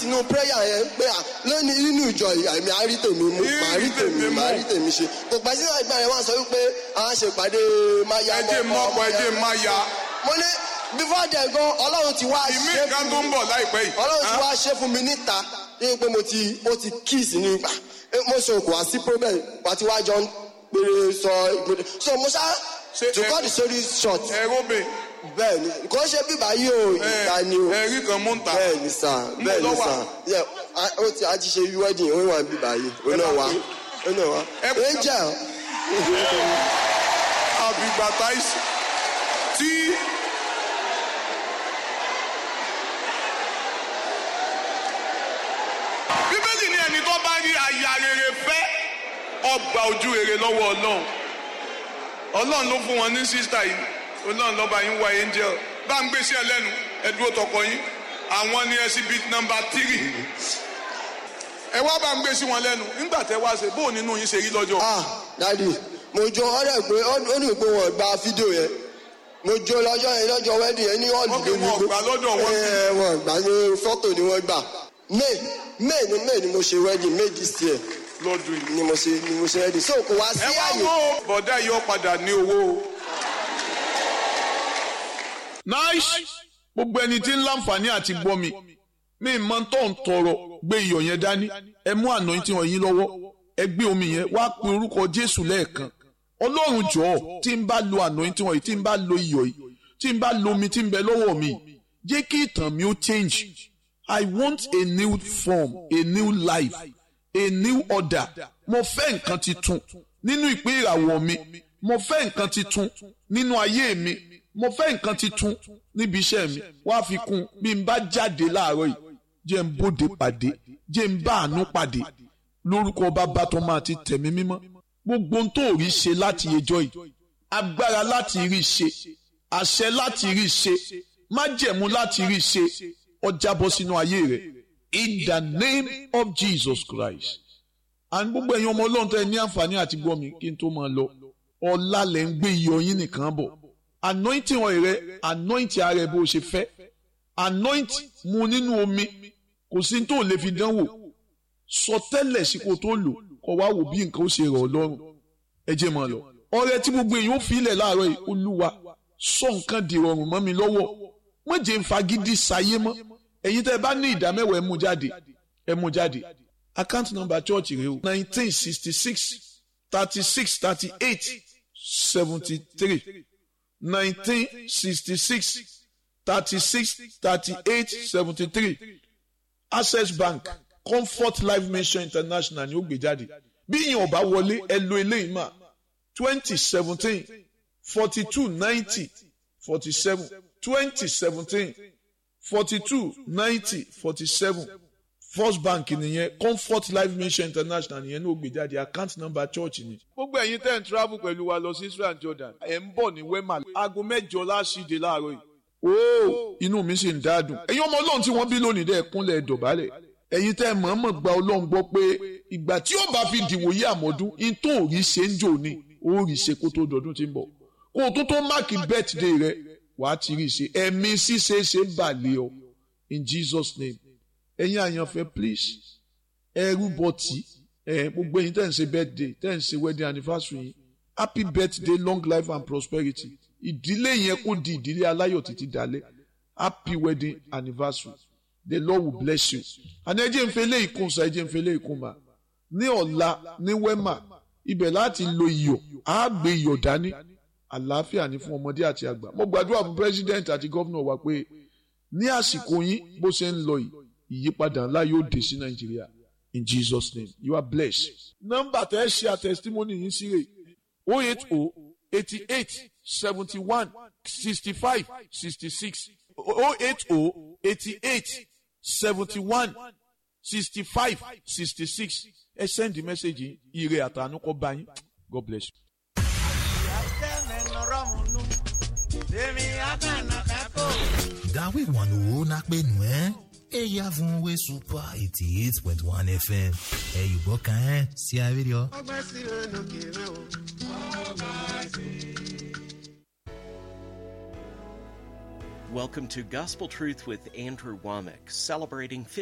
sínú prayer yẹn pé à lónìí nínú ìjọ àmì àárí tèmi mú màá rí tèmi màá rí tèmi ṣe kò pẹ́ sínú ìgbà yẹn wọ́n sọ wípé àwọn ṣèpàdé máa ya ẹjẹ mọ́kọ ẹjẹ má ya mo ní before then gan ọlọ́run ti wá ìmí ṣe kan tó ń bọ̀ láìpẹ́ yìí. ọlọ́run ti wá ṣe fún mi níta ní pé mo ti mo ti kíìsì ní gbà mo sọ kò wá sí problem wá tí wá jọ ń péré sọ ìgbòdè so mo ṣá Ṣé to ẹ- cut the story short ẹ̀rọ bẹ̀ bẹ́ẹ̀ ni kò ṣe bíbá yìí o ìta ni o ẹ̀rí kan mú ń ta. bẹ́ẹ̀ ni sà bẹ́ẹ̀ ni lọ wà? sà Yeah, a- ó ti a ti ṣe wedding ó wà bíbá yìí ó náà wá ó náà wá Ẹ kú- angel àbígbàtà ìsì tí bíbélì ní ẹni tó bá rí aya rere fẹ́ ọgbà ojú rere lọ́wọ́ ọlọ́run ọlọ́run ló fún wọn ní sísítà yìí ọlọ́run lọ́ba yín wá angel bá ń gbé sí ẹ lẹ́nu ẹ dúró tọkọ yín àwọn ní exhibit number three ẹ wá bá ń gbé sí wọn lẹ́nu nígbà tẹ wá ṣe bóun nínú yín ṣe rí lọ́jọ́ ah dadi mo jó ọ̀rẹ́ pé ó ní pé wọn gba fídíò yẹn mo jó lọ́jọ́ yẹn lọ́jọ́ wedding yẹn ní ọ̀lù Ok, wọn gbà lọ́dọ̀ wọn. ẹ wọn gbà ní fọ́tò ni wọ́n gbà may may ni may ni mo ṣe wedding may this year lọ́dún yìí. ni mo ṣe ni mo ṣe wedding so kò wá sí ẹ wá àyè wo bọ̀dá yìí ó padà ní owó o. nice gbogbo ẹni tí ń láǹfààní àti gbọ́ mi mi mọ tó ń tọrọ gbé iyọ̀ yẹn dání ẹ mú àná tí wọ́n yín lọ́wọ́ ẹ gbé omi yẹn wá pe orúkọ jésù lẹ́ẹ̀kan ọlọ́run jọ̀ọ́ tí ń bá lo àná tí wọ́n yìí tí ń bá lo iyọ̀ yìí tí ń bá lo omi tí ń bẹ lọ́wọ́ mi jẹ́ kí ìtàn mi ó change i want a new form a new life a new order mo fẹ́ nǹkan titun nínú ìpín ìràwọ̀ mi mo fẹ́ nǹkan titun nínú ayé mi mo fẹ́ nǹkan titun níbi iṣẹ́ mi wá fi kún bí n bá jáde láàárọ̀ yìí jẹ́ n bóde pàdé jẹ́ n bá àánú pàdé lórúkọ bàbá tó máa ti tẹ̀mí mímọ́ gbogbo ohun tó rí ṣe láti ẹjọ́ yìí agbára láti rí ṣe àṣẹ láti rí ṣe májẹ̀mú láti rí ṣe ọjà bọ́ sínú ayé rẹ̀ in the name of Jesus Christ and gbogbo ẹ̀yin ọmọ ọlọ́run tó ẹ ní àǹfààní àti gbọ́ mi kí n tó máa lọ ọ̀la lẹ̀ ń gbé iyọ̀ yín nìkan bọ̀ anointing oil rẹ anointing ara ẹ bó o ṣe fẹ́ anoint mu nínú omi kò sí tó lè fi dánwò sọ tẹ́lẹ̀ sí kó tó lò kó wá wò bí nǹkan ó ṣe rọ̀ ọ́ lọ́rùn ẹ jẹ́ máa lọ ọrẹ tí gbogbo èèyàn ó fi ilẹ̀ láàárọ̀ yìí olúwa sọ nǹkan di rọrùn mọ́ mi lọ́wọ́ má jẹ́ n fagídí sayé mọ́ ẹ̀yin tẹ́ ẹ bá ní ìdá mẹ́wàá ẹ mú jáde ẹ mú jáde account number church rẹ o nineteen sixty six thirty six thirty eight seventy three nineteen sixty six thirty six thirty eight seventy three access bank comfort life mission international ni ó gbé jáde bí ìyẹn ọba wọlé ẹ lo eléyìí mà twenty seventeen forty two ninety forty seven twenty seventeen forty two ninety forty seven first bank nìyẹn comfort life mission international nìyẹn ní ó gbé jáde account number church ni. gbogbo ẹ̀yin tẹ́ ń travel pẹ̀lú wa lọ sí israel and jordan ẹ̀ ń bọ̀ ní wema aago mẹ́jọ láṣìde láàárọ̀ yìí ooo inú mi sì ń dáadùn ẹ̀yin ọmọ ọlọ́run tí wọ́n bí lónìí dẹ́ kúnlẹ̀ dọ̀bálẹ̀ ẹ̀yin tẹ́ mọ̀ọ́mọ̀ gba ọlọ́run gbọ́ pé ìgbà tí ó bá fi dìwòye àmọ́dún in tó rí ṣe ń jò ní ó rí ṣe kó tó dọdún tí ń bọ̀ kó o tó tó máàkì birthday rẹ wàá ti rí ṣe ẹ̀mí ṣíṣe ṣe ń bà lé ọ in Jesus name ẹ̀yin àyànfẹ́ please ẹrú bọ̀tì ẹ̀ gbogbo ẹ̀yin tẹ́ ń ṣe birthday tẹ́ ń ṣe wedding anniversary yìí happy birthday long life and prosperity ìdílé yẹn kó di ìdílé aláyọ̀ títí dalẹ́ happy wedding anniversary the lord will bless you àní ẹjẹ ń fẹ́ lé ìkún sa ẹjẹ ń fẹ́ lé ìkún ma ní ọ̀la ní wema ibẹ̀ láti lo iyọ̀ á gbé iyọ̀ dání àlàáfíà ní fún ọmọdé àti àgbà mo gbàdúrà fún president àti governor wa pé ní àsìkò yín bó ṣe ń lọ yìí ìyípadà ńlá yóò dé sí nàìjíríà in jesus name you are blessed. nọ́mbà tẹ́ ẹ ṣe àtẹ̀sítímọ́nì yín sí rè o eight o eighty eight seventy one sixty five sixty six o eight o eighty eight seventy one sixty five sixty six ẹ send the message yìí ire àtànú kọ bá yín god bless you. gawe wanu na penu ẹ eya fún we super eighty eight point one fm ẹ yùbọ kan ẹ sí abẹ́rẹ́ ọ. Welcome to Gospel Truth with Andrew Womack, celebrating